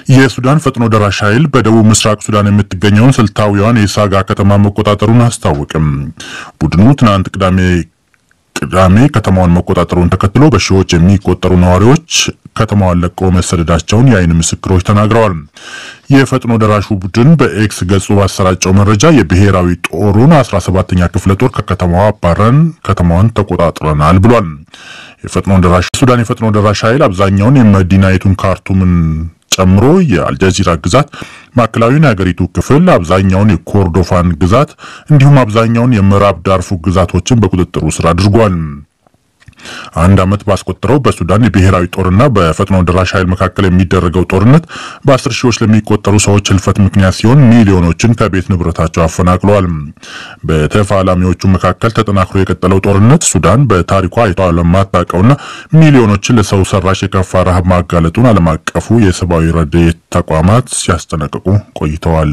የሱዳን ፈጥኖ ደራሽ ኃይል በደቡብ ምስራቅ ሱዳን የምትገኘውን ስልታዊዋን የሳጋ ከተማ መቆጣጠሩን አስታወቅም። ቡድኑ ትናንት ቅዳሜ ቅዳሜ ከተማዋን መቆጣጠሩን ተከትሎ በሺዎች የሚቆጠሩ ነዋሪዎች ከተማዋን ለቀው መሰደዳቸውን የአይን ምስክሮች ተናግረዋል። የፈጥኖ ደራሹ ቡድን በኤክስ ገጹ ባሰራጨው መረጃ የብሔራዊ ጦሩን 17ኛ ክፍለ ጦር ከከተማዋ አባረን ከተማዋን ተቆጣጥረናል ብሏል። የፈጥኖ ደራሽ ሱዳን የፈጥኖ ደራሽ ኃይል አብዛኛውን የመዲናይቱን ካርቱምን ጨምሮ የአልጀዚራ ግዛት፣ ማዕከላዊውን የሀገሪቱ ክፍል፣ አብዛኛውን የኮርዶፋን ግዛት እንዲሁም አብዛኛውን የምዕራብ ዳርፉር ግዛቶችን በቁጥጥሩ ስር አድርጓል። አንድ ዓመት ባስቆጠረው በሱዳን የብሔራዊ ጦርና በፈጥኖ ደራሽ ኃይል መካከል የሚደረገው ጦርነት በአስር ሺዎች ለሚቆጠሩ ሰዎች ህልፈት ምክንያት ሲሆን ሚሊዮኖችን ከቤት ንብረታቸው አፈናቅለዋል። በተፋላሚዎቹ መካከል ተጠናክሮ የቀጠለው ጦርነት ሱዳን በታሪኳ አይቷ ለማታውቀውና ሚሊዮኖችን ለሰው ሰራሽ የከፋ ረሃብ ማጋለጡን ዓለም አቀፉ የሰብአዊ ረድኤት ተቋማት ሲያስጠነቅቁ ቆይተዋል።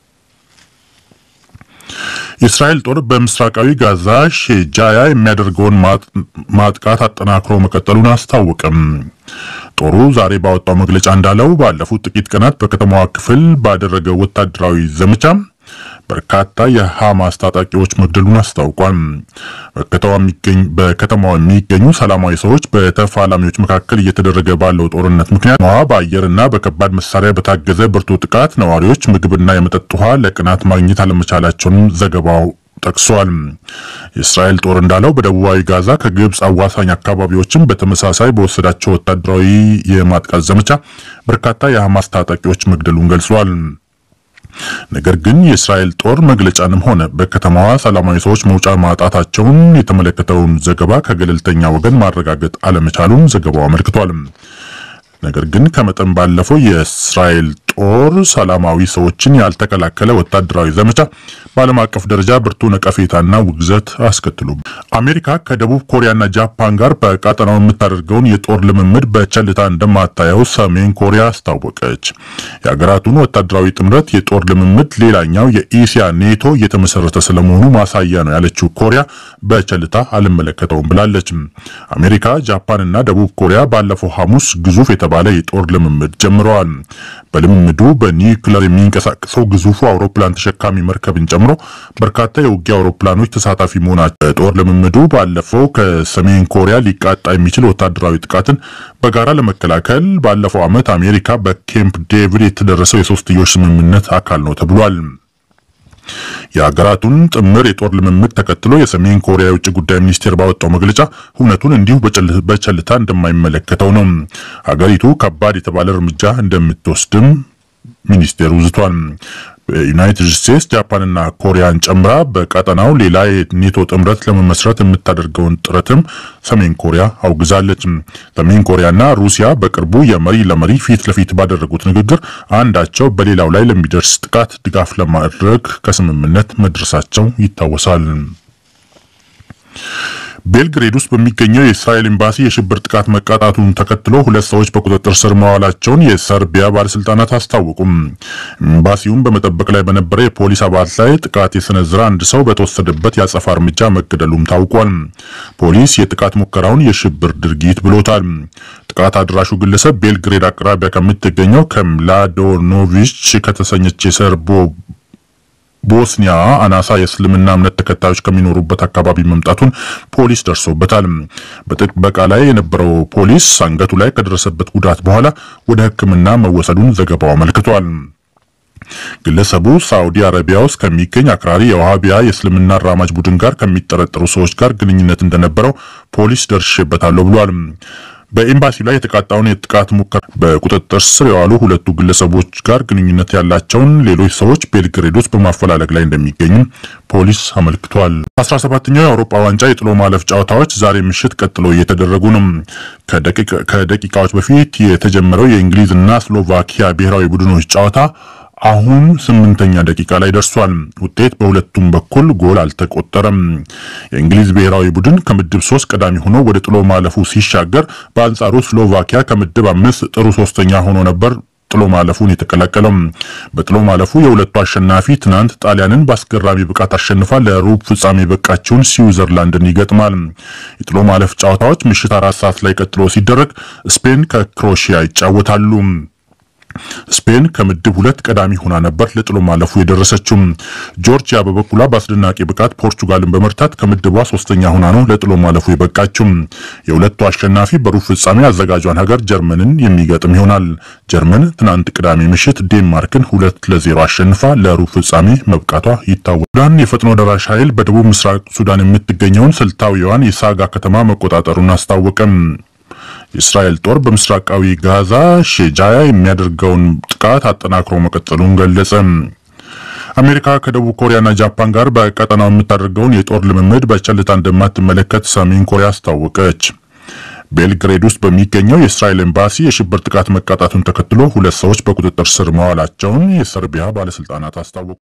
የእስራኤል ጦር በምስራቃዊ ጋዛ ሼጃያ የሚያደርገውን ማጥቃት አጠናክሮ መቀጠሉን አስታወቀም። ጦሩ ዛሬ ባወጣው መግለጫ እንዳለው ባለፉት ጥቂት ቀናት በከተማዋ ክፍል ባደረገው ወታደራዊ ዘመቻ በርካታ የሐማስ ታጣቂዎች መግደሉን አስታውቋል። በከተማዋ የሚገኙ ሰላማዊ ሰዎች በተፋላሚዎች መካከል እየተደረገ ባለው ጦርነት ምክንያት ነዋ በአየርና በከባድ መሳሪያ በታገዘ ብርቱ ጥቃት ነዋሪዎች ምግብና የመጠጥ ውሃ ለቀናት ማግኘት አለመቻላቸውንም ዘገባው ጠቅሷል። የእስራኤል ጦር እንዳለው በደቡባዊ ጋዛ ከግብፅ አዋሳኝ አካባቢዎችም በተመሳሳይ በወሰዳቸው ወታደራዊ የማጥቃት ዘመቻ በርካታ የሐማስ ታጣቂዎች መግደሉን ገልጿል። ነገር ግን የእስራኤል ጦር መግለጫንም ሆነ በከተማዋ ሰላማዊ ሰዎች መውጫ ማጣታቸውን የተመለከተውን ዘገባ ከገለልተኛ ወገን ማረጋገጥ አለመቻሉን ዘገባው አመልክቷል። ነገር ግን ከመጠን ባለፈው የእስራኤል ጦር ሰላማዊ ሰዎችን ያልተከላከለ ወታደራዊ ዘመቻ በዓለም አቀፍ ደረጃ ብርቱ ነቀፌታና ውግዘት አስከትሉ። አሜሪካ ከደቡብ ኮሪያና ጃፓን ጋር በቀጠናው የምታደርገውን የጦር ልምምድ በቸልታ እንደማታየው ሰሜን ኮሪያ አስታወቀች። የሀገራቱን ወታደራዊ ጥምረት የጦር ልምምድ ሌላኛው የኢሲያ ኔቶ እየተመሰረተ ስለመሆኑ ማሳያ ነው ያለችው ኮሪያ በቸልታ አልመለከተውም ብላለች። አሜሪካ፣ ጃፓንና ደቡብ ኮሪያ ባለፈው ሐሙስ ግዙፍ የተባለ የጦር ልምምድ ጀምረዋል። በልምምዱ በኒውክለር የሚንቀሳቀሰው ግዙፉ አውሮፕላን ተሸካሚ መርከብን ጨምሮ በርካታ የውጊያ አውሮፕላኖች ተሳታፊ መሆናቸው በጦር ልምምዱ ባለፈው ከሰሜን ኮሪያ ሊቃጣ የሚችል ወታደራዊ ጥቃትን በጋራ ለመከላከል ባለፈው ዓመት አሜሪካ በኬምፕ ዴቪድ የተደረሰው የሶስትዮሽ ስምምነት አካል ነው ተብሏል። የሀገራቱን ጥምር የጦር ልምምድ ተከትሎ የሰሜን ኮሪያ የውጭ ጉዳይ ሚኒስቴር ባወጣው መግለጫ እውነቱን እንዲሁ በቸልታ እንደማይመለከተው ነው። ሀገሪቱ ከባድ የተባለ እርምጃ እንደምትወስድም ሚኒስቴሩ ዝቷል። በዩናይትድ ስቴትስ ጃፓንና ኮሪያን ጨምራ በቀጠናው ሌላ የኔቶ ጥምረት ለመመስረት የምታደርገውን ጥረትም ሰሜን ኮሪያ አውግዛለች። ሰሜን ኮሪያና ሩሲያ በቅርቡ የመሪ ለመሪ ፊት ለፊት ባደረጉት ንግግር አንዳቸው በሌላው ላይ ለሚደርስ ጥቃት ድጋፍ ለማድረግ ከስምምነት መድረሳቸው ይታወሳል። ቤልግሬድ ውስጥ በሚገኘው የእስራኤል ኤምባሲ የሽብር ጥቃት መቃጣቱን ተከትሎ ሁለት ሰዎች በቁጥጥር ስር መዋላቸውን የሰርቢያ ባለስልጣናት አስታወቁም። ኤምባሲውን በመጠበቅ ላይ በነበረ የፖሊስ አባላት ላይ ጥቃት የሰነዘረ አንድ ሰው በተወሰደበት የአጸፋ እርምጃ መገደሉም ታውቋል። ፖሊስ የጥቃት ሙከራውን የሽብር ድርጊት ብሎታል። ጥቃት አድራሹ ግለሰብ ቤልግሬድ አቅራቢያ ከምትገኘው ከምላዶኖቪች ከተሰኘች የሰርቦ ቦስኒያ አናሳ የእስልምና እምነት ተከታዮች ከሚኖሩበት አካባቢ መምጣቱን ፖሊስ ደርሶበታል። በጥበቃ ላይ የነበረው ፖሊስ አንገቱ ላይ ከደረሰበት ጉዳት በኋላ ወደ ሕክምና መወሰዱን ዘገባው አመልክቷል። ግለሰቡ ሳዑዲ አረቢያ ውስጥ ከሚገኝ አክራሪ የዋሃቢያ የእስልምና አራማጅ ቡድን ጋር ከሚጠረጠሩ ሰዎች ጋር ግንኙነት እንደነበረው ፖሊስ ደርሼበታለሁ ብሏል። በኤምባሲው ላይ የተቃጣውን የጥቃት ሙከራ በቁጥጥር ስር የዋሉ ሁለቱ ግለሰቦች ጋር ግንኙነት ያላቸውን ሌሎች ሰዎች ቤልግሬድ ውስጥ በማፈላለግ ላይ እንደሚገኙ ፖሊስ አመልክቷል። 17ኛው የአውሮፓ ዋንጫ የጥሎ ማለፍ ጨዋታዎች ዛሬ ምሽት ቀጥሎ እየተደረጉ ነው። ከደቂቃዎች በፊት የተጀመረው የእንግሊዝ እና ስሎቫኪያ ብሔራዊ ቡድኖች ጨዋታ አሁን ስምንተኛ ደቂቃ ላይ ደርሷል። ውጤት በሁለቱም በኩል ጎል አልተቆጠረም። የእንግሊዝ ብሔራዊ ቡድን ከምድብ ሶስት ቀዳሚ ሆኖ ወደ ጥሎ ማለፉ ሲሻገር፣ በአንጻሩ ስሎቫኪያ ከምድብ አምስት ጥሩ ሶስተኛ ሆኖ ነበር ጥሎ ማለፉን የተቀላቀለው። በጥሎ ማለፉ የሁለቱ አሸናፊ ትናንት ጣሊያንን በአስገራሚ ብቃት አሸንፋ ለሩብ ፍጻሜ የበቃችውን ስዊዘርላንድን ይገጥማል። የጥሎ ማለፍ ጨዋታዎች ምሽት አራት ሰዓት ላይ ቀጥሎ ሲደረግ ስፔን ከክሮሺያ ይጫወታሉ። ስፔን ከምድብ ሁለት ቀዳሚ ሆና ነበር ለጥሎ ማለፉ የደረሰችው። ጆርጂያ በበኩሏ በአስደናቂ ብቃት ፖርቹጋልን በመርታት ከምድቧ ሶስተኛ ሆና ነው ለጥሎ ማለፉ የበቃችው። የሁለቱ አሸናፊ በሩብ ፍጻሜ አዘጋጇን ሀገር ጀርመንን የሚገጥም ይሆናል። ጀርመን ትናንት ቅዳሜ ምሽት ዴንማርክን ሁለት ለዜሮ አሸንፋ ለሩብ ፍጻሜ መብቃቷ ይታወቃል። ሱዳን የፈጥኖ ደራሽ ኃይል በደቡብ ምስራቅ ሱዳን የምትገኘውን ስልታዊዋን የሳጋ ከተማ መቆጣጠሩን አስታወቀም። የእስራኤል ጦር በምስራቃዊ ጋዛ ሼጃያ የሚያደርገውን ጥቃት አጠናክሮ መቀጠሉን ገለጸ። አሜሪካ ከደቡብ ኮሪያና ጃፓን ጋር በቀጠናው የምታደርገውን የጦር ልምምድ በቸልታ እንደማትመለከት ሰሜን ኮሪያ አስታወቀች። ቤልግሬድ ውስጥ በሚገኘው የእስራኤል ኤምባሲ የሽብር ጥቃት መቃጣቱን ተከትሎ ሁለት ሰዎች በቁጥጥር ስር መዋላቸውን የሰርቢያ ባለስልጣናት አስታወቁ።